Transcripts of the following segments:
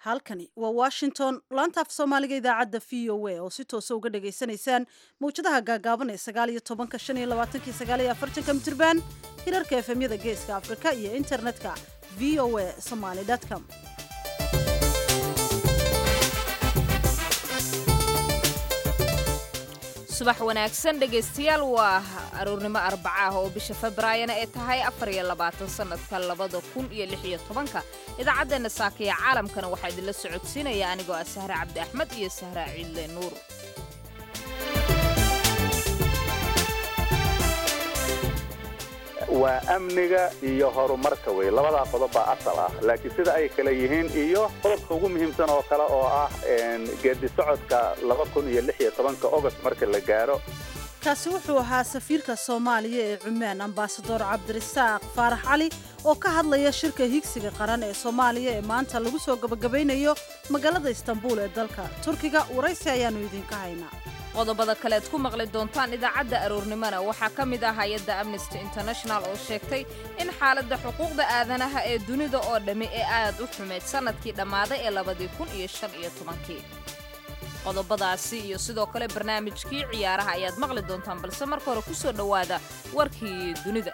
halkani waa washington laanta af soomaaliga idaacadda v o a oo si toosa uga dhagaysanaysaan mawjadaha gaagaaban ee sagaal iyo tobanka shan iyo labaatanki sagaal iyo afartanka mitirban hirarka efemyada geeska afrika iyo internetka v o a somaly com subax wanaagsan dhegaystayaal waa aroornimo arbaca ah oo bisha febraayona ee tahay afar iyo labaatan sannadka labada kun iyo lix iyo tobanka idaacaddeena saakiya caalamkana waxaa idinla socodsiinaya anigoo ah sahre cabdi axmed iyo sahra ciidle nuur waa amniga iyo horumarka wey labadaa qodob baa asal ah laakiin sida ay kale yihiin iyo qodobka ugu muhiimsan oo kale oo ah geedi socodka laba kun iyo lix iyo tobanka ogost marka la gaaro kaasi wuxuu ahaa safiirka soomaaliya ee cumaan ambasador cabdirasaaq faarax cali oo ka hadlaya shirka higsiga qaran ee soomaaliya ee maanta lagu soo gabagabaynayo magaalada istanbuul ee dalka turkiga waraysi ayaannu idinka haynaa qodobada kaleed ku maqli doontaan idaacadda aroornimona waxaa ka mid ah hay-adda amnesty international oo sheegtay in xaaladda xuquuqda aadanaha ee dunida oo dhammi ee aad u xumayd sannadkii dhammaaday ee labadii kun iyo shan iyo tobankii qodobadaasi iyo sidoo kale barnaamijkii ciyaaraha ayaad maqli doontaan balse marka hore ku soo dhowaada warkii dunida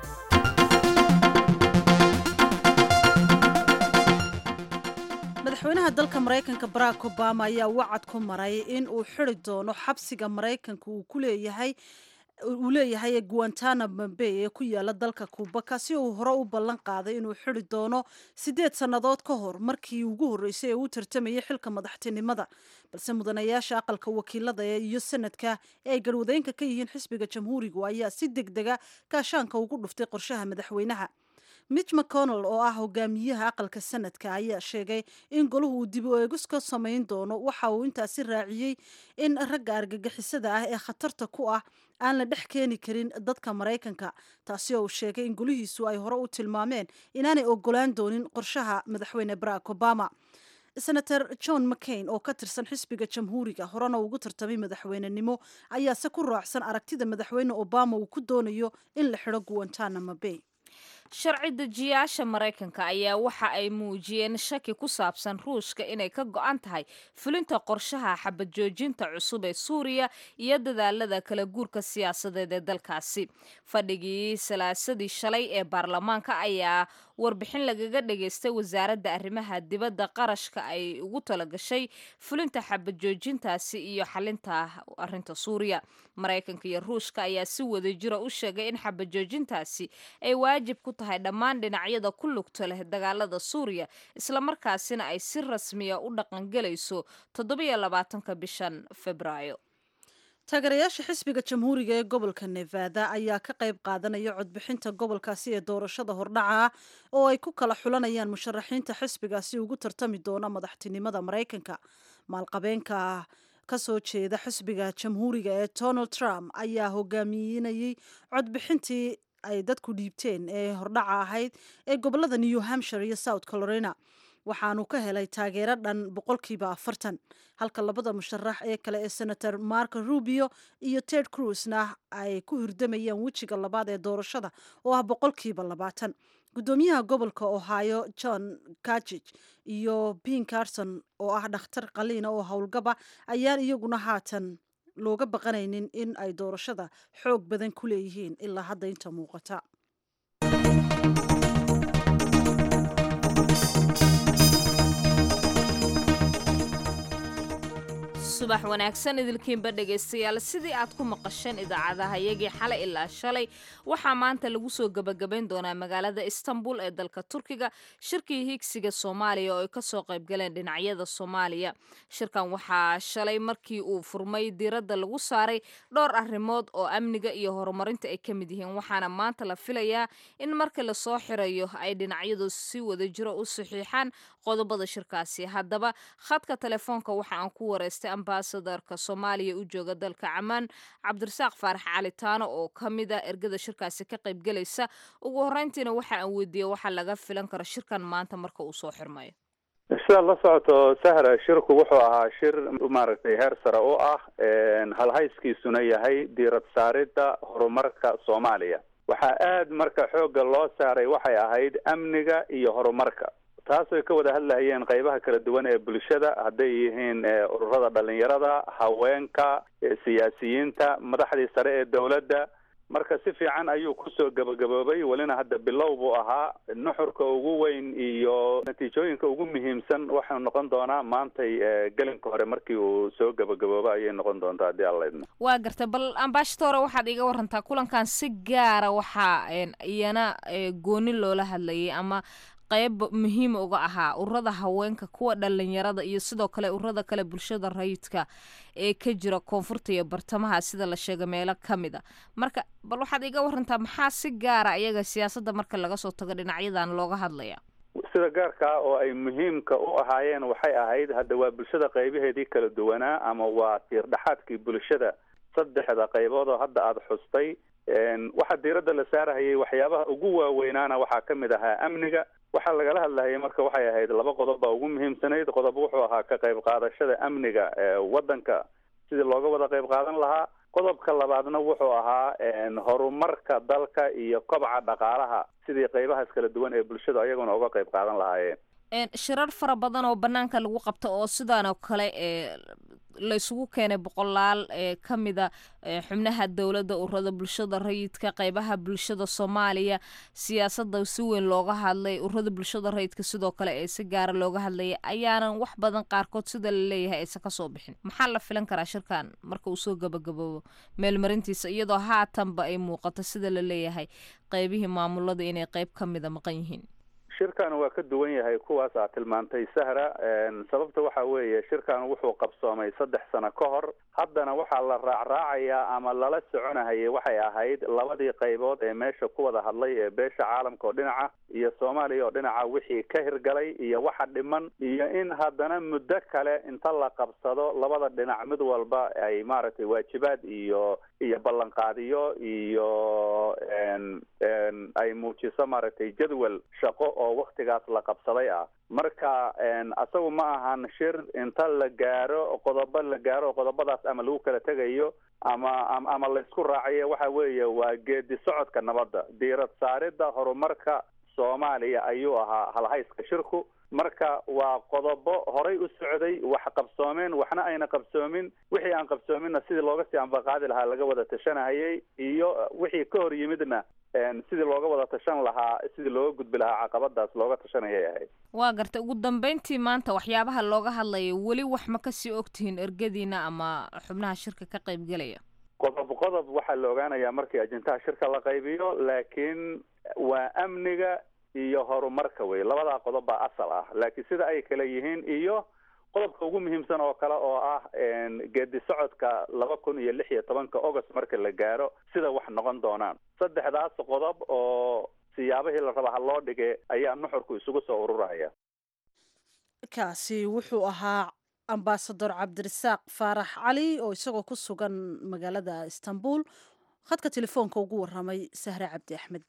madaxweynaha dalka maraykanka barack obama ayaa wacad ku maray in uu xidi doono xabsiga maraykanka uu ku leeyahay uu leeyahay guantanamo bay ee ku yaala dalka kuuba kaasi uu hore u ballan qaaday inuu xidi doono siddeed sannadood ka hor markii ugu horreysay ee uu tartamayay xilka madaxtinimada balse mudanayaasha aqalka wakiilada iyo sanadka ee ay garwadeynka ka yihiin xisbiga jamhuurigu ayaa si deg dega gaashaanka ugu dhuftay qorshaha madaxweynaha mitch mcconnell oo ah hogaamiyaha aqalka sanadka ayaa sheegay in golahu uu dib u eegis ka samayn doono waxa uu intaasi raaciyey in ragga argagixisada ah ee khatarta ku ah aan la dhex keeni karin dadka maraykanka taasi oo uu sheegay in golihiisu ay hore u tilmaameen inaanay ogolaan doonin qorshaha madaxweyne barack obama senator john mccain oo ka tirsan xisbiga jamhuuriga horena ugu tartamay madaxweynenimo ayaase ku raacsan aragtida madaxweyne obama uu ku doonayo in la xidho guantanamo bay sharci dejiyaasha maraykanka ayaa waxa ay muujiyeen shaki ku saabsan ruushka inay ka go'an tahay fulinta qorshaha xabad joojinta cusub ee suuriya iyo dadaalada kala guurka siyaasadeed ee dalkaasi fadhigii salaasadii shalay ee baarlamaanka ayaa warbixin lagaga dhageystay wasaaradda arrimaha dibadda qarashka ay ugu talagashay fulinta xabad joojintaasi iyo xalinta arinta suuriya maraykanka iyo ruushka ayaa si wadajira u sheegay in xabad joojintaasi ay waajib ku tahay dhammaan dhinacyada ku lugta leh dagaalada suuriya islamarkaasina ay si rasmiya u dhaqangelayso toddobiyo labaatanka bishan febraayo taageerayaasha xisbiga jamhuuriga ee gobolka nevada ayaa ka qayb qaadanaya codbixinta gobolkaasi ee doorashada hordhaca ah oo ay ku kala xulanayaan musharaxiinta xisbigaasi ugu tartami doona madaxtinimada maraykanka maalqabeenka kasoo jeeda xisbiga jamhuuriga ee donald trump ayaa hogaaminayey codbixintii ay dadku dhiibteen ee hordhaca ahayd ee gobolada new hampshire iyo south carolina waxaanu ka helay taageero dhan boqolkiiba afartan halka labada musharax ee kale ee senator marco rubio iyo ted cruzna ay ku hirdamayaan wejiga labaad ee doorashada oo ah boqolkiiba labaatan guddoomiyaha gobolka ohio john kajij iyo bin carson oo ah dhakhtar qaliina oo howlgaba ayaan iyaguna haatan looga baqanaynin in ay doorashada xoog badan ku leeyihiin ilaa hadda inta muuqata subax wanaagsan idilkiinba dhegaystayaal sidii aad ku maqasheen idaacadaha yagii xalay ilaa shalay waxaa maanta lagu soo gebagabayn doonaa magaalada istanbul ee dalka turkiga shirkii higsiga soomaaliya oo ay kasoo qaybgaleen dhinacyada soomaaliya shirkan waxaa shalay markii uu furmay diiradda lagu saaray dhowr arrimood oo amniga iyo horumarinta ay ka mid yihiin waxaana maanta la filayaa in marka lasoo xirayo ay dhinacyadu si wadajiro u saxiixaan qodobada shirkaasi haddaba khadka telefoonka waxa aan ku wareystay ambasadorka soomaaliya u jooga dalka camaan cabdirasaaq faarax calitaano oo ka mid ah ergada shirkaasi ka qaybgelaysa ugu horreyntiina waxa aan weydiiyey waxa laga filan karo shirkan maanta marka uu soo xirmayo sidaad la socoto sahra shirku wuxuu ahaa shir maaragtay heer sare u ah halhayskiisuna yahay diirad saaridda horumarka soomaaliya waxaa aad marka xoogga loo saaray waxay ahayd amniga iyo horumarka taasoo ka wada hadlahayeen qaybaha kala duwan ee bulshada hadday yihiin ururada dhalinyarada haweenka siyaasiyiinta madaxdii sare ee dowladda marka si fiican ayuu kusoo gabagaboobay welina hadda bilow buu ahaa nuxurka ugu weyn iyo natiijooyinka ugu muhiimsan waxau noqon doonaa maantay gelinka hore markii uu soo gabagaboobo ayay noqon doontaa haddii alla idmo waa gartay bal ambashadore waxaad iga warantaa kulankan si gaara waxaa iyana gooni loola hadlayay ama qayb muhiim uga ahaa ururada haweenka kuwa dhalinyarada iyo sidoo kale ururada kale bulshada rayidka ee ka jira koonfurta iyo bartamaha sida la sheegay meelo ka mid a marka bal waxaad iga warantaa maxaa si gaara iyaga siyaasadda marka laga soo tago dhinacyadan looga hadlaya sida gaarka oo ay muhiimka u ahaayeen waxay ahayd hadda waa bulshada qaybaheedii kala duwanaa ama waa tiir dhexaadkii bulshada saddexda qaybood oo hadda aada xustay waxaa diiradda la saarahayay waxyaabaha ugu waaweynaana waxaa ka mid ahaa amniga waxaa lagala hadlahayay marka waxay ahayd laba qodob baa ugu muhiimsanayd qodob wuxuu ahaa ka qayb qaadashada amniga ewaddanka sidii looga wada qayb qaadan lahaa qodobka labaadna wuxuu ahaa horumarka dalka iyo kobca dhaqaalaha sidii qaybahaas kala duwan ee bulshadu ayaguna uga qayb qaadan lahaayeen shirar fara badan oo banaanka lagu qabto oo sidaan oo kale ee la isugu keenay boqolaal ee ka mida xubnaha dowladda ururada bulshada rayidka qaybaha bulshada soomaaliya siyaasadda si weyn looga hadlay ururada bulshada rayidka sidoo kale ee si gaara looga hadlayay ayaanan wax badan qaarkood sida la leeyahay aysan kasoo bixin maxaa la filan karaa shirkan marka uu soo gabagaboobo meelmarintiisa iyadoo haatanba ay muuqato sida la leeyahay qaybihii maamulada inay qayb ka mida maqan yihiin shirkan waa ka duwan yahay kuwaas aad tilmaantay sahra sababta waxa weeye shirkan wuxuu qabsoomay saddex sano ka hor haddana waxaa la raacraacayaa ama lala soconahayay waxay ahayd labadii qaybood ee meesha ku wada hadlay ee beesha caalamka oo dhinaca iyo soomaaliya oo dhinaca wixii ka hirgalay iyo waxa dhiman iyo in haddana muddo kale inta la qabsado labada dhinac mid walba ay maaragtay waajibaad iyo iyo ballanqaadiyo iyo ay muujiso maaragtay jadwal shaqo oo waktigaas la qabsaday ah marka asagu ma ahan shir inta la gaaro qodobo la gaaro qodobadaas ama lagu kala tegayo ama ama laysku raacayo waxa weeye waa geedi socodka nabadda diirad saaridda horumarka soomaaliya ayuu ahaa halhayska shirku marka waa qodobo horay u socday wax qabsoomeen waxna ayna qabsoomin wixii aan qabsoominna sidii looga sii ambaqaadi lahaa laga wada tashanahayay iyo wixii ka hor yimidna sidii looga wada tashan lahaa sidii looga gudbi lahaa caqabadaas looga tashanayay ahayd waa gartay ugu dambeyntii maanta waxyaabaha looga hadlaya weli wax ma kasii ogtihiin ergadiina ama xubnaha shirka ka qaybgelaya qodob qodob waxaa la ogaanayaa markii ajintaha shirka la qaybiyo laakiin waa amniga iyo horumarka wey labadaa qodob baa asal ah laakiin sida ay kale yihiin iyo qodobka ugu muhiimsan oo kale oo ah geedi socodka laba kun iyo lix iyo tobanka august marka la gaaro sida wax noqon doonaan saddexdaas qodob oo siyaabihii la raba ha loo dhige ayaa nuxurku isugu soo ururaya kaasi wuxuu ahaa ambasador cabdirasaaq faarax cali oo isagoo ku sugan magaalada istanbul khadka telefoonka ugu waramay sahre cabdi axmed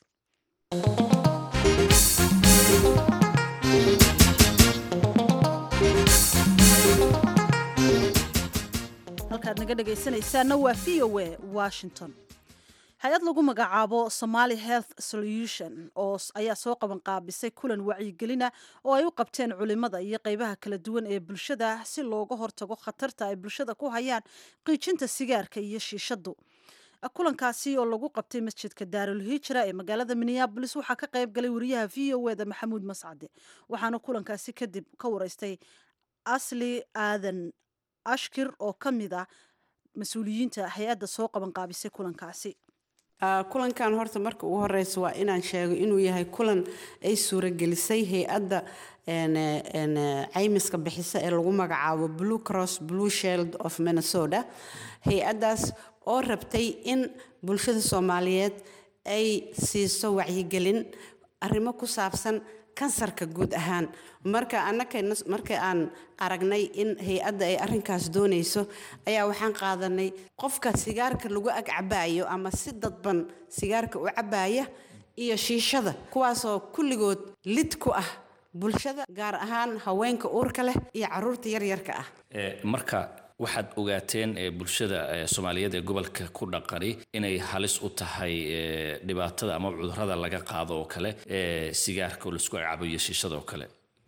halkaad naga dhegaysanaysaana waa v o a washington hay-ad lagu magacaabo somaali health solution oo ayaa soo qaban qaabisay kulan wacyigelina oo ay u qabteen culimada iyo qeybaha kala duwan ee bulshada si looga hortago khatarta ay bulshada ku hayaan qiijinta sigaarka iyo shiishadu kulankaasi oo lagu qabtay masjidka daarul hijra ee magaalada minneabolis waxaa ka qayb galay wariyaha v o eda maxamuud mascade waxaana kulankaasi kadib ka wareystay asli aadan ashkir oo ka mid ah mas-uuliyiinta hay-adda soo qaban qaabisay kulankaasi kulankan horta marka ugu horeysa waa inaan sheego inuu yahay kulan ay suuragelisay hay-adda caymiska bixisa ee lagu magacaabo blue cross blue shield of minnesota hay-addaas oo rabtay in bulshada soomaaliyeed ay siiso wacyigelin arrimo ku saabsan kansarka guud ahaan marka marka aan aragnay in hay-adda ay arrinkaas doonayso ayaa waxaan qaadanay qofka sigaarka lagu ag cabaayo ama si dadban sigaarka u cabaaya iyo shiishada kuwaasoo kulligood lid ku ah bulshada gaar ahaan haweenka uurka leh iyo caruurta yaryarka ah marka waxaad ogaateen bulshada soomaaliyeed ee gobolka ku dhaqani inay halis u tahay dhibaatada ama cudurada laga qaado oo kale sigaarka oo laisku cabo iyo shiishada oo kale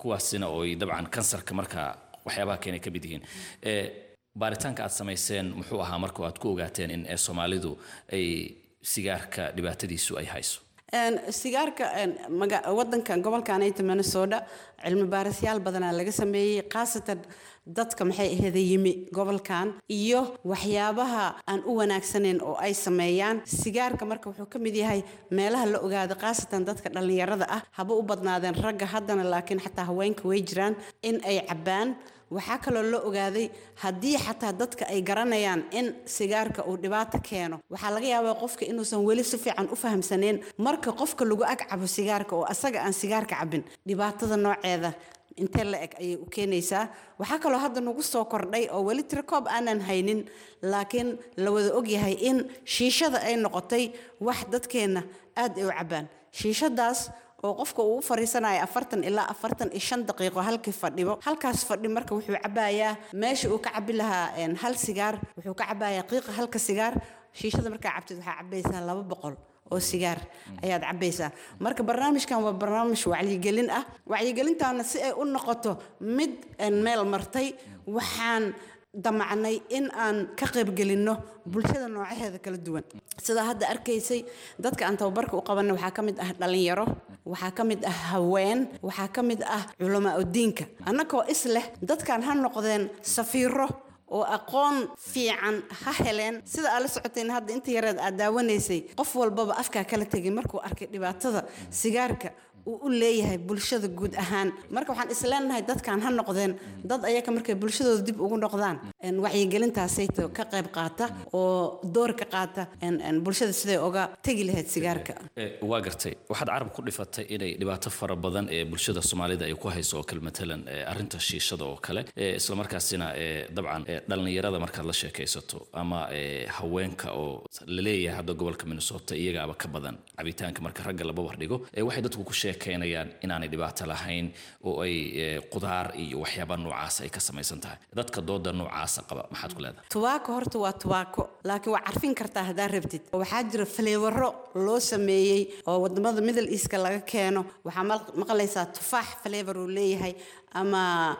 kuwaasina oo ay dabcan kansarka markaa waxyaabaha keenay ka mid yihiin baaritaanka aad samayseen muxuu ahaa marka aad ku ogaateen in soomaalidu ay sigaarka dhibaatadiisu ay hayso sigaarka wadankan gobolkanayta minnesota cilmi baarisyaal badanaa laga sameeyey khaasatan dadka maxay ahayda yimi gobolkan iyo waxyaabaha aan u wanaagsanayn oo ay sameeyaan sigaarka marka wuxuu ka mid yahay meelaha la ogaado khaasatan dadka dhallinyarada ah haba u badnaadeen ragga haddana laakiin xataa haweenka way jiraan in ay cabbaan waxaa kaloo la ogaaday haddii xataa dadka ay garanayaan in sigaarka uu dhibaato keeno waxaa laga yaabaa qofka inuusan weli si fiican u fahamsanayn marka qofka lagu ag cabo sigaarka oo asaga aan sigaarka cabin dhibaatada nooceeda intee la eg ayay u keenaysaa waxaa kaloo hadda nagu soo kordhay oo weli tirikoob aanan haynin laakiin la wada ogyahay in shiishada ay noqotay wax dadkeenna aad ay u cabbaan shiishadaas oo qofka uu u fariisanayo afartan ilaa afartan iyo shan daqiiqo halkii fadhibo halkaas fadhi marka wuxuu cabbayaa meesha uu ka cabbi lahaa hal sigaar wuxuu ka cabbayaa qiiqa halka sigaar shiishada markaa cabtid waxaa cabbaysaa laba boqol oo sigaar ayaad cabbaysaa marka barnaamijkan waa barnaamij wacyigelin ah wacyigelintaana si ay u noqoto mid meel martay waxaan damacnay in aan ka qaybgelinno bulshada noocaheeda kala duwan sidaa hadda arkaysay dadka aan tababarka u qabanay waxaa ka mid ah dhallinyaro waxaa ka mid ah haween waxaa ka mid ah culamaa udiinka annagoo is leh dadkan ha noqdeen safiiro oo aqoon fiican ha heleen sida aad la socoteen hadda inta yareed aad daawanaysay qof walbaba afkaa kala tegay markuu arkay dhibaatada sigaarka uu u leeyahay bulshada guud ahaan marka waxaan isleenahay dadkan ha noqdeen dad ayaga markay bulshadooda dib ugu noqdaan wacyigelintaasayto ka qayb qaata oo door ka qaata bulshada siday oga tegi lahayd sigaarka waa gartay waxaad carab ku dhifatay inay dhibaato fara badan ee bulshada soomaalida ay ku hayso oo kale matalan arrinta shiishada oo kale islamarkaasina dabcan dhallinyarada markaad la sheekaysato ama haweenka oo la leeyahay hadda gobolka minnesota iyagaaba ka badan cabitaanka marka ragga laba wardhigo waxay dadku ku sheekaynayaan inaanay dhibaato lahayn oo ay qudaar iyo waxyaaba noocaas ay ka samaysan tahay dadka dooda noocaasa qaba maxaad ku leedahay tubaako horta waa tubaako laakiin waa carfin kartaa haddaa rabtid waxaa jira faleewaro loo sameeyey oo wadamada middle eastka laga keeno waxaa maqlaysaa tufaax faleevor uu leeyahay ama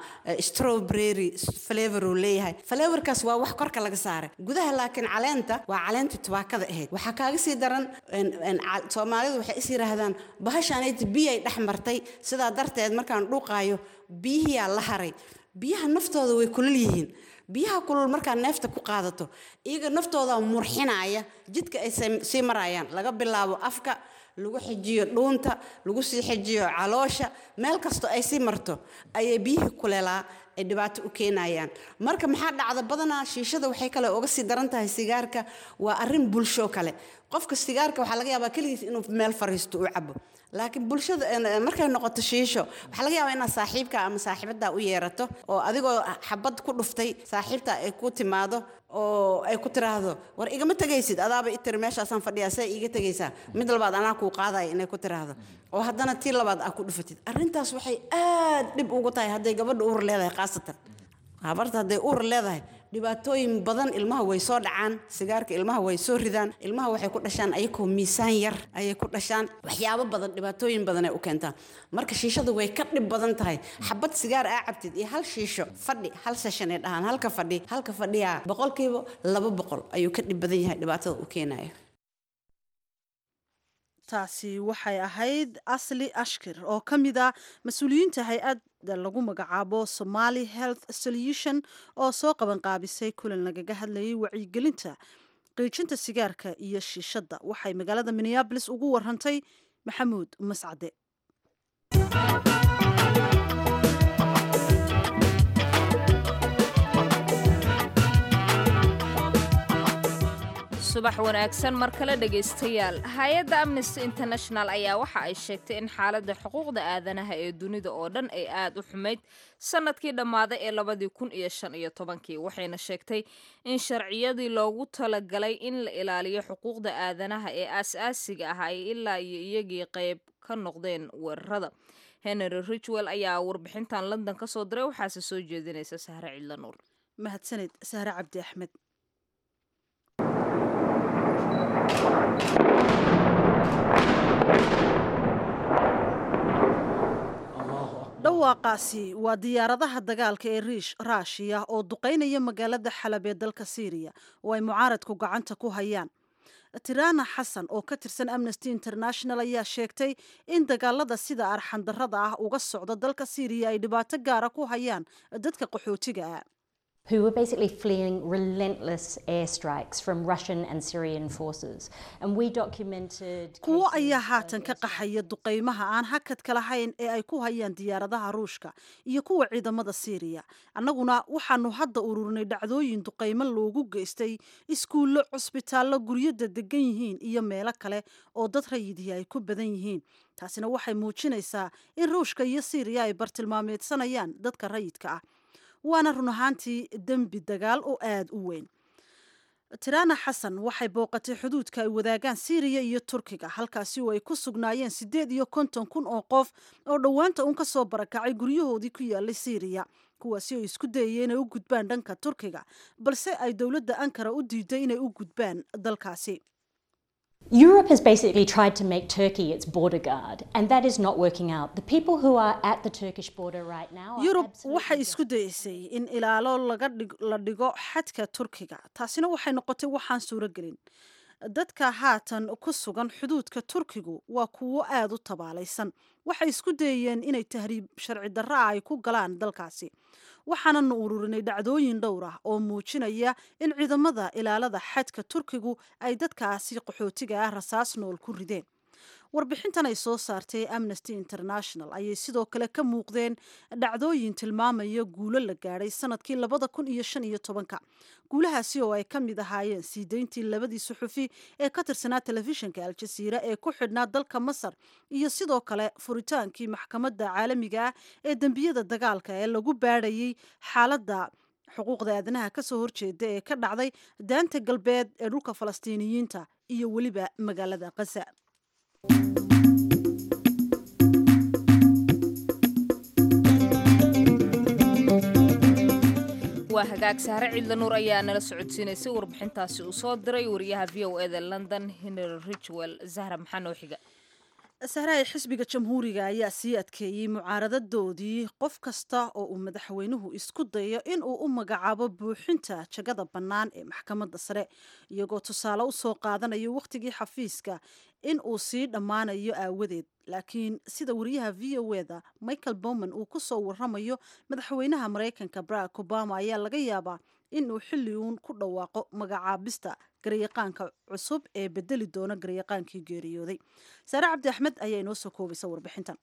strawberry flavor uu leeyahay flavorkaas waa wax korka laga saaray gudaha laakiin caleenta waa caleentii tubaakada ahayd waxaa kaaga sii daran soomaalidu waxay is yidhaahdaan bahashaanayti biyay dhex martay sidaa darteed markaan dhuuqaayo biyihiyaa la haray biyaha naftooda way kulul yihiin biyaha kulul markaa neefta ku qaadato iyaga naftooda murxinaya jidka ay sii marayaan laga bilaabo afka lagu xijiyo dhuunta lagu sii xijiyo caloosha meel kastoo ay sii marto ayay biyihii kuleelaa ay dhibaato u keenayaan marka maxaa dhacda badanaa shiishada waxay kale uga sii daran tahay sigaarka waa arrin bulsho kale qofka sigaarka waxaa laga yaabaa keligiis inuu meel fariisto u cabo laakiin bulshada markay noqoto shiisho waxaa laga yaabaa inaad saaxiibka ama saaxiibaddaa u yeerato oo adigoo xabad ku dhuftay saaxiibta ay ku timaado oo ay ku tiraahdo war igama tegaysid adaaba i tiri meeshaasaan fadhiyaa see iiga tegaysaa mid labaad anaa kuu qaadaya inay ku tiraahdo oo haddana tii labaad aa ku dhufatid arrintaas waxay aad dhib ugu tahay hadday gabadha uur leedahay khaasatan habarta hadday uur leedahay dhibaatooyin badan ilmaha way soo dhacaan sigaarka ilmaha way soo ridaan ilmaha waxay ku dhashaan ayakoo miisaan yar ayay ku dhashaan waxyaabo badan dhibaatooyin badan ay u keentaa marka shiishadu way ka dhib badan tahay xabad sigaar aa cabtid iyo hal shiisho fadhi hal session ay dhahaan halka fadhi halka fadhiyaa boqolkiiba laba boqol ayuu ka dhib badan yahay dhibaatada u keenayo taasi waxay ahayd asli ashkir oo ka mid ah mas-uuliyiinta hay-adda lagu magacaabo somali health solution oo soo qabanqaabisay kulan lagaga hadlayay wacyigelinta qiijinta sigaarka iyo shiishadda waxay magaalada minneabolis ugu warantay maxamuud mascade subax wanaagsan mar kale dhegaystayaal hay-adda amnesty international ayaa waxa ay sheegtay in xaaladda xuquuqda aadanaha ee dunida oo dhan ay aad u xumayd sanadkii dhammaaday ee labadii kun iyo shan iyo tobankii waxayna sheegtay in sharciyadii loogu talagalay in la ilaaliyo xuquuqda aadanaha ee aas-aasiga ah ay ilaa iyo iyagii qayb ka noqdeen weerarada henry richwell ayaa warbixintan london ka soo diray waxaase soo jeedinaysa sahre cidla nuur mahadsanid sahre cabdi axmed dhawaaqaasi waa diyaaradaha dagaalka ee riish raashiya oo duqaynaya magaalada xalab ee dalka siiriya oo ay mucaaradku gacanta ku hayaan tirana xasan oo ka tirsan amnesty international ayaa sheegtay in dagaalada sida arxandarrada ah uga socda dalka siiriya ay dhibaato gaara ku hayaan dadka qaxootiga ah who were basically fleeing relentless airstrikes from Russian and Syrian forces. And we documented. kuwo ayaa haatan ka qaxaya duqaymaha aan hakadka lahayn ee ay ku hayaan diyaaradaha ruushka iyo kuwa ciidamada siiriya annaguna waxaanu hadda ururinay dhacdooyin duqaymo loogu geystay iskuullo cusbitaallo guryada degan yihiin iyo meelo kale oo dad rayidii ay ku badan yihiin taasina waxay muujinaysaa in ruushka iyo siiriya ay bartilmaameedsanayaan dadka rayidka ah waana run ahaantii dembi dagaal oo aada u weyn tirana xasan waxay booqatay xuduudka ay wadaagaan siiriya iyo turkiga halkaasi oo ay ku sugnaayeen siddeed iyo konton kun oo qof oo dhowaanta uun ka soo barakacay guryahoodii ku yaalay siiriya kuwaasi oo isku dayaya inay u gudbaan dhanka turkiga balse ay dowladda ankara u diiday inay u gudbaan dalkaasi Europe has basically tried to make Turkey its border guard, and that is not working out. The people who are at the Turkish border right now. are yurub absolutely waxay isku dayeysay in ilaalo laga dhig la dhigo xadka turkiga taasina waxay noqotay waxaan suuro gelin dadka haatan ku sugan xuduudka turkigu waa kuwo aada u tabaalaysan waxay isku dayeen inay tahriib sharci darra ah ay ku galaan dalkaasi waxaananu ururinay dhacdooyin dhowr ah oo muujinaya in ciidamada ilaalada xadka turkigu ay dadkaasi qaxootiga ah rasaas nool ku rideen warbixintan ay soo saartay amnesty international ayay sidoo kale ka muuqdeen dhacdooyin tilmaamaya guulo la gaadhay sanadkii labada kun iyo shan iyo tobanka guulahaasi oo ay ka mid ahaayeen sii deyntii labadii suxufi ee ka tirsanaa telefishinka al-jasiira ee ku xidhnaa dalka masar iyo sidoo kale furitaankii maxkamadda caalamiga ah ee dembiyada dagaalka ee lagu baadhayey xaaladda xuquuqda aadanaha kasoo horjeeda ee ka dhacday daanta galbeed ee dhulka falastiiniyiinta iyo weliba magaalada khaza waa hagaag saare ciidla nuur ayaa nala socodsiinaysay warbixintaasi uu soo diray wariyaha v o eda london henry richwell zahra maxaa noo xiga sahraay xisbiga jamhuuriga ayaa sii adkeeyey mucaaradadoodii qof kasta oo uu madaxweynuhu isku dayo in uu u magacaabo buuxinta jagada bannaan ee maxkamadda sare iyagoo tusaale u soo qaadanayo wakhtigii xafiiska in uu sii dhammaanayo aawadeed laakiin sida wariyaha v o eda michael bowman uu ku soo waramayo madaxweynaha maraykanka barack obama ayaa laga yaabaa in uu xilli uun ku dhawaaqo magacaabista garyaqaanka cusub ee bedeli doona garyaqaankii geeriyooday saare cabdi axmed ayaa inoo soo koobaysa warbixintan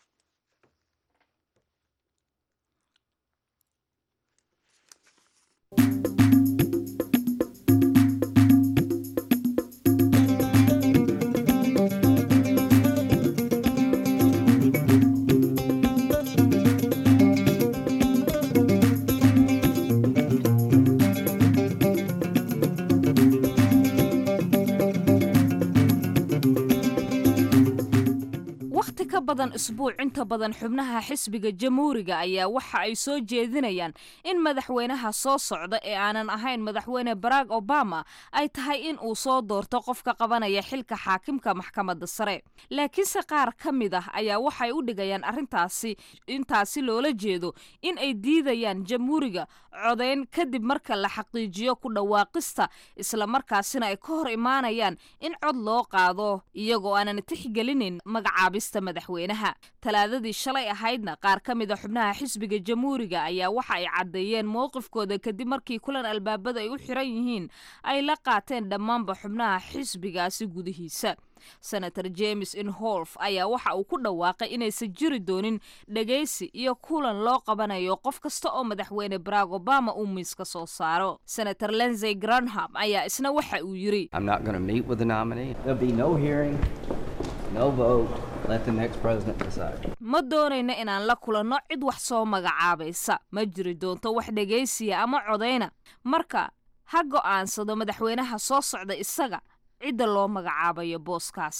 wakhti ka badan isbuuc inta badan xubnaha xisbiga jamhuuriga ayaa waxa ay soo jeedinayaan in madaxweynaha soo socda ee aanan ahayn madaxweyne barack obama ay tahay in uu soo doorto qofka qabanaya xilka xaakimka maxkamadda sare laakiinse qaar ka mid ah ayaa waxay u dhigayaan arrintaasi intaasi loola jeedo in ay diidayaan jamhuuriga codayn kadib marka la xaqiijiyo ku dhawaaqista islamarkaasina ay ka hor imaanayaan in cod loo qaado iyagoo aanan tixgelinin magacaabista madaxweynaha talaadadii shalay ahaydna qaar ka mid a xubnaha xisbiga jamhuuriga ayaa waxa ay caddeeyeen mowqifkooda kadib markii kulan albaabada ay u xiran yihiin ay la qaateen dhammaanba xubnaha xisbigaasi gudihiisa senator james inholf ayaa waxa uu ku dhawaaqay inaysan jiri doonin dhegaysi iyo kulan loo qabanayo qof kasta oo madaxweyne barack obama uu miiska soo saaro senator lensey granham ayaa isna waxa uu yidhi I'm not going to meet with the nominee. There'll be no hearing, no vote. Let the next president decide. ma doonayno inaan la kulanno cid wax soo magacaabaysa ma jiri doonto wax dhegaysiya ama codayna marka ha go'aansado madaxweynaha soo socda isaga cidda loo magacaabayo booskaasi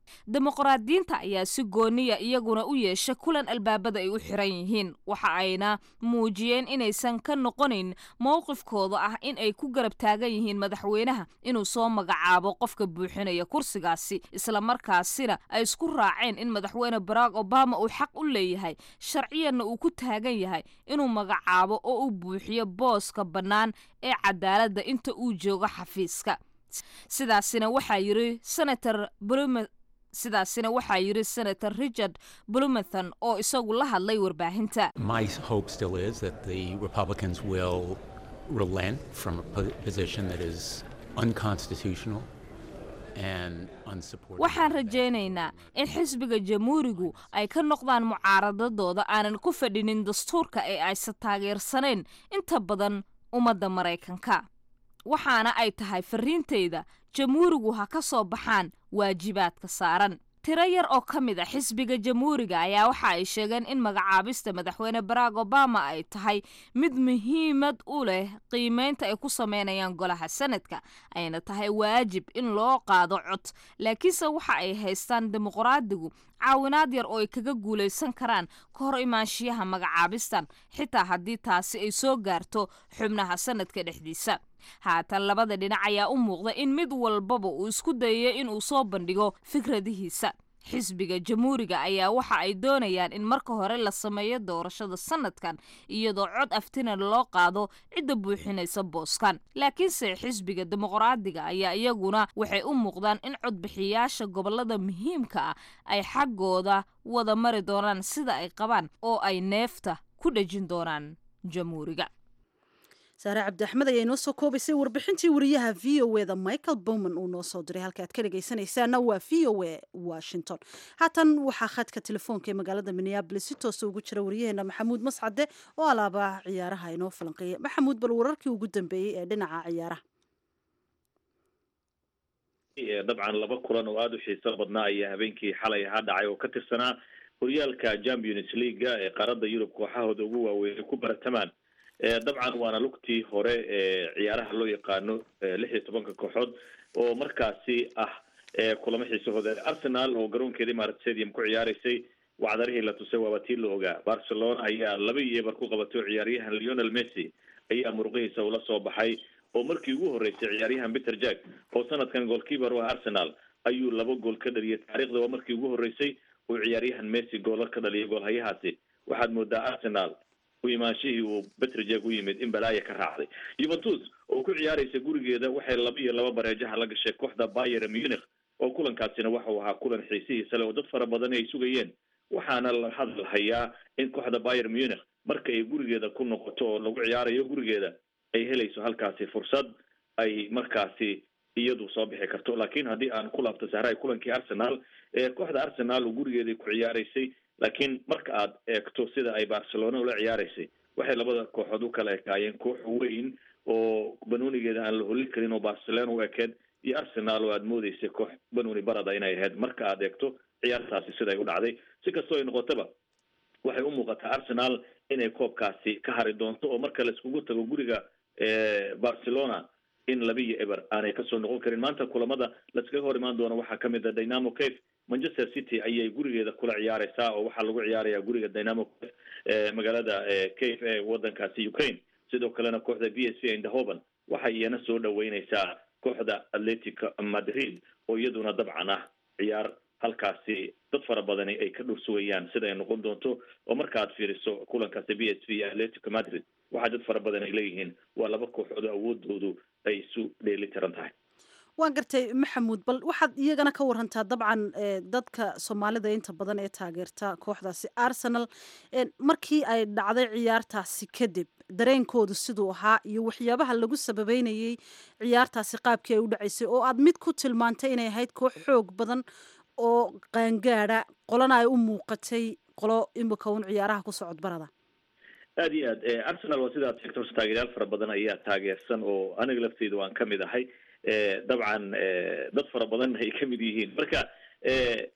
dimuqraadiyiinta ayaa si gooniya iyaguna u yeesha kulan albaabada ay u xiran yihiin waxa ayna muujiyeen inaysan ka noqonayn mowqifkooda ah in ay ku garab taagan yihiin madaxweynaha inuu soo magacaabo qofka buuxinaya kursigaasi islamarkaasina ay isku raaceen in madaxweyne barack obama uu xaq u leeyahay sharciyanna uu ku taagan yahay inuu magacaabo oo uu buuxiyo booska bannaan ee cadaaladda inta uu joogo xafiiska sidaasina waxaa yiri senator blume sidaasina waxaa yiri senator richard blumenthon oo isagu la hadlay warbaahinta My hope still is that the Republicans will relent from a po- position that is unconstitutional and unsupported. waxaan rajaynaynaa in xisbiga jamhuurigu ay ka noqdaan mucaaradadooda aanan ku fadhinin dastuurka ee aysan taageersanayn inta badan ummadda maraykanka waxaana ay tahay fariintayda jamhuurigu ha ka soo baxaan waajibaadka saaran tiro yar oo ka mid a xisbiga jamhuuriga ayaa waxa ay sheegeen in magacaabista madaxweyne barack obama ay tahay mid muhiimad u leh qiimeynta ay ku sameynayaan golaha sanadka ayna tahay waajib in loo qaado cod laakiinse waxa ay haystaan dimuqraadigu caawinaad yar oo ay kaga guulaysan karaan ka hor imaanshiyaha magacaabistan xitaa haddii taasi ay soo gaarto xubnaha sanadka dhexdiisa haatan labada dhinac ayaa u muuqda in mid walbaba uu isku dayayo inuu soo bandhigo fikradihiisa xisbiga jamhuuriga ayaa waxa ay doonayaan in marka hore la sameeyo doorashada sanadkan iyadoo cod aftina loo qaado cidda buuxinaysa booskan laakiinse xisbiga dimuqraadiga ayaa iyaguna waxay u muuqdaan in codbixiyaasha gobolada muhiimka ah ay xaggooda wada mari doonaan sida ay qabaan oo ay neefta ku dhejin doonaan jamhuuriga saare cabdi axmed ayaa inoo soo koobaysay warbixintii wariyaha v o eda michael bowman uu noo soo diray halka aad ka dhegaysanaysaana waa v o e washington haatan waxaa khadka telefoonka ee magaalada minneabolis si toosa ugu jira wariyaheena maxamuud mascade oo alaaba ciyaaraha inoo falanqeeya maxamuud bal wararkii ugu dambeeyey ee dhinaca ciyaaraha dabcan laba kulan oo aada u xiiso badnaa ayaa habeenkii xalay ahaa dhacay oo ka tirsanaa horyaalka champions leaga ee qaaradda yurub kooxahooda ugu waaweyn ku baratamaan dabcan waana lugtii hore ee ciyaaraha loo yaqaano lix iyo tobanka kooxood oo markaasi ah kulamo xiisahooda arsenal oo garoonkeeda imarat stadium ku ciyaaraysay wacdarihii la tusay waaba tii la ogaa barcelona ayaa laba iyo eber ku qabatay oo ciyaaryahan leonel messi ayaa muruqihiisa ula soo baxay oo markii ugu horreysay ciyaaryahan peter jack oo sanadkan goolkeeper u ah arsenal ayuu laba gool ka dhaliyay taariikhda waa markii ugu horreysay uu ciyaaryahan messi goola ka dhaliyay goolhayahaasi waxaad moodaa arsenal u imaanshihii uu betrjeg u yimid in balaaya ka raacday yuventus oo ku ciyaaraysa gurigeeda waxay laba iyo laba bareejaha la gashay kooxda bayer munich oo kulankaasina waxau ahaa kulan xiisihiisa le oo dad fara badan ay sugayeen waxaana la hadal hayaa in kooxda bayer munich marka ay gurigeeda ku noqoto oo lagu ciyaarayo gurigeeda ay helayso halkaasi fursad ay markaasi iyadu soo bixi karto laakiin haddii aan ku laabto sahraay kulankii arsenal ee kooxda arsenal oo gurigeedai ku ciyaaraysay laakiin marka aad eegto sida ay barcelona ula ciyaaraysay waxay labada kooxood u kala ekaayeen koox weyn oo banoonigeeda aan la holin karin oo barcelona u ekeed iyo arsenal oo aad moodeysay koox banooni barada inay ahayd marka aad eegto ciyaartaasi siday u dhacday si kastoo ay noqotaba waxay u muuqataa arsenal inay koobkaasi ka hari doonto oo marka la iskugu tago guriga barcelona in laba iyo eber aanay kasoo noqon karin maanta kulamada laskaga hor imaan doono waxaa kamid a dynamo cafe manchester city ayay gurigeeda kula ciyaareysaa oo waxaa lagu ciyaaraya guriga dynamo cafe magaalada cafe ee wadankaasi ukraine sidoo kalena kooxda b s v indahoven waxay iyana soo dhaweyneysaa kooxda atletic madrid oo iyaduna dabcan ah ciyaar halkaasi dad fara badani ay ka dhur sugayaan sida ay noqon doonto oo marka aad fiiriso kulankaasi b s v iyo atletico madrid waxaa dad fara badan ay leeyihiin waa laba kooxood awoodoodu ay isu dheeli tiran tahay waan gartay maxamuud bal waxaad iyagana ka warantaa dabcan dadka soomaalida inta badan ee taageerta kooxdaasi arsenal markii ay dhacday ciyaartaasi kadib dareenkoodu siduu ahaa iyo waxyaabaha lagu sababeynayay ciyaartaasi qaabkii ay u dhacaysay oo aad mid ku tilmaantay inay ahayd koox xoog badan oo qaangaada qolana ay u muuqatay qolo imika un ciyaaraha ku socod barada aada iyo aad arsenal waa sidaad sheegto horta taageeryaal fara badan ayaa taageersan oo aniga lafteyda waan kamid ahay dabcan dad fara badan ay kamid yihiin marka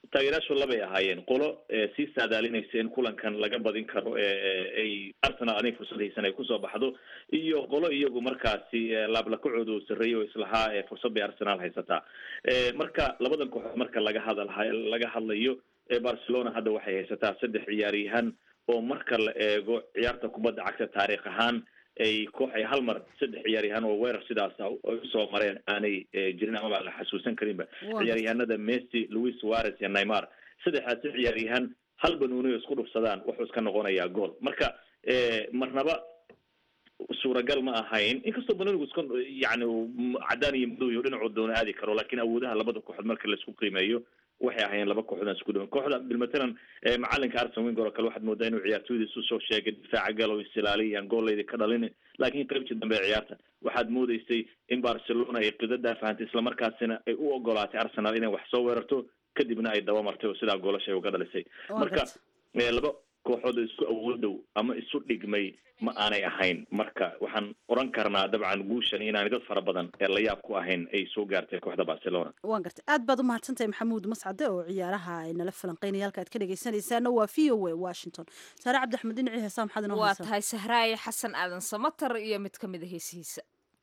taageerayaashu labay ahaayeen qolo sii saadaalinaysa in kulankan laga badin karo ay arsenal anay fursad haysan ay kusoo baxdo iyo qolo iyagu markaasi laablakacooda uu sarreeyay oo islahaa fursad bay arsenal haysataa marka labadan kooxood marka laga hadal laga hadlayo barcelona hadda waxay haysataa saddex ciyaaryahan oo marka la eego ciyaarta kubadda cagta taariikh ahaan ay koox ay hal mar saddex ciyaaryahan oo weerar sidaas ay usoo mareen aanay jirin amaba la xasuusan karinba ciyaaryahanada messi louis suarez iyo neymar saddexdaasi ciyaaryahan hal banuuniyo isku dhufsadaan wuxuu iska noqonayaa gool marka marnaba suuragal ma ahayn inkastoo banuunigu iska yani cadaan iyo madow iyo dhinacuu doona aadi karo laakiin awoodaha labada kooxood marka laisku qiimeeyo waxay ahaayeen laba kooxood isku dhiwan kooxda bilmatalan macalinka arsen winger oo kale waxaad moodaa inuu ciyaartooydiisu soo sheegay difaaca galow insilaaliyan goolleyda ka dhalin laakiin qaybtii dambe ee ciyaarta waxaad moodeysay in barcelona ay qidadaa fahantay islamarkaasina ay u ogolaatay arsenal inay wax soo weerarto kadibna ay dabamartay oo sidaa goolasha ay uga dhalisay marka laba kooxood oo isku awoodow ama isu dhigmay ma aanay ahayn marka waxaan oran karnaa dabcan guushan inaanay dad fara badan ee la yaab ku ahayn ay soo gaartay kooxda barcelona waan gartay aad baad u mahadsantahay maxamuud mascade oo ciyaaraha ay nala falanqeynaya halka aad ka dhegeysanaysaana waa v o a washington saare cabdi axmed dhinacii heesaa maxaad inoo waa tahay sahraaye xasan aadan samatar iyo mid ka mid a heesihiisa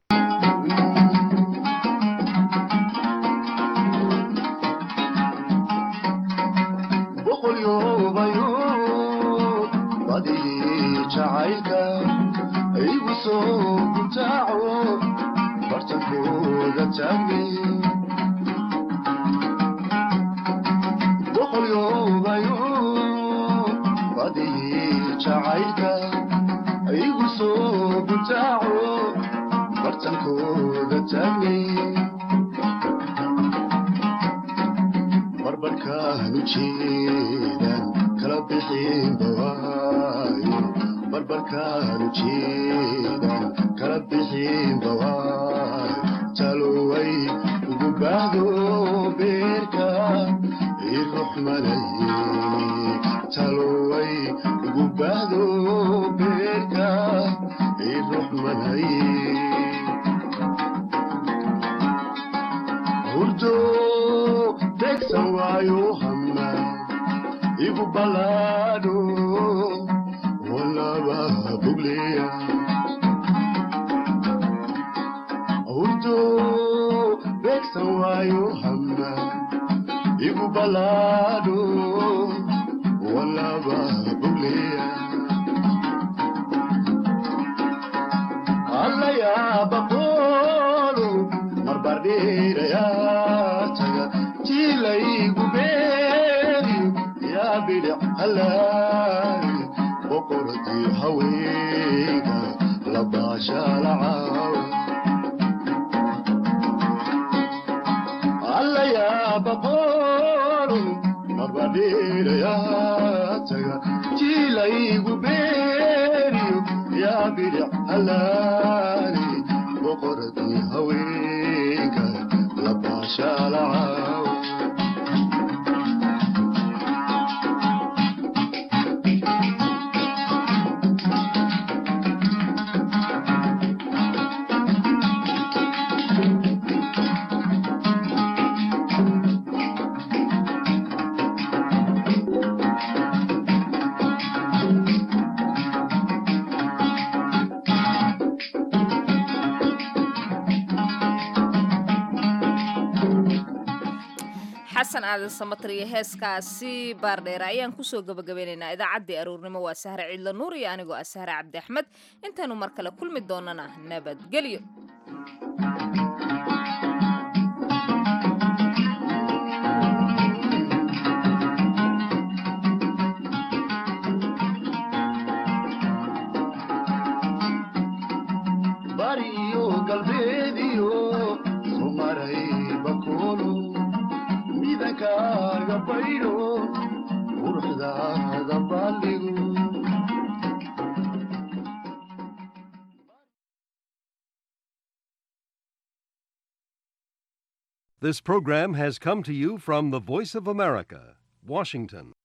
jacaylka igu soo gutaaco bartankooda taagay boqolyoobayo badii jacaylka igu soo gutaaco bartankooda taagay barbarkaanu jeedan kala bixin bawaayo barbarkaanu jeedan kala bixin bawaayo taloway ugu baahdo beerka iruxmanaye taloway ugu baahdo beerka iruxmanaye hurdo degsan waayo hama igu balaadho walaba bugleya hurdo degsan waayo hama igu balaadho walaba bugleya allayaabaqoolo marbardheerayaa taga jilaygu beeriyo yaa bidhic halaay boqoradii haweenka labaashaalacaaw allayaabaqoolo marbardheerayaa taga jilaygu beeriyo yaa bidhic halaay boqoradii haweenka labaashaalacaaw xasan aadan samatar iyo heeskaasi baardheera ayaan kusoo gabagabeynaynaa idaacaddii aruurnimo waa sahre ciidla nuur iyo anigoo ah sahre cabdi axmed intaynu mar kale kulmi doonana nabadgelyo bariyo galbeediyo sumaray bakoolo midankaaga baydho quruxdaada baaldhigo This program has come to you from the Voice of America, Washington.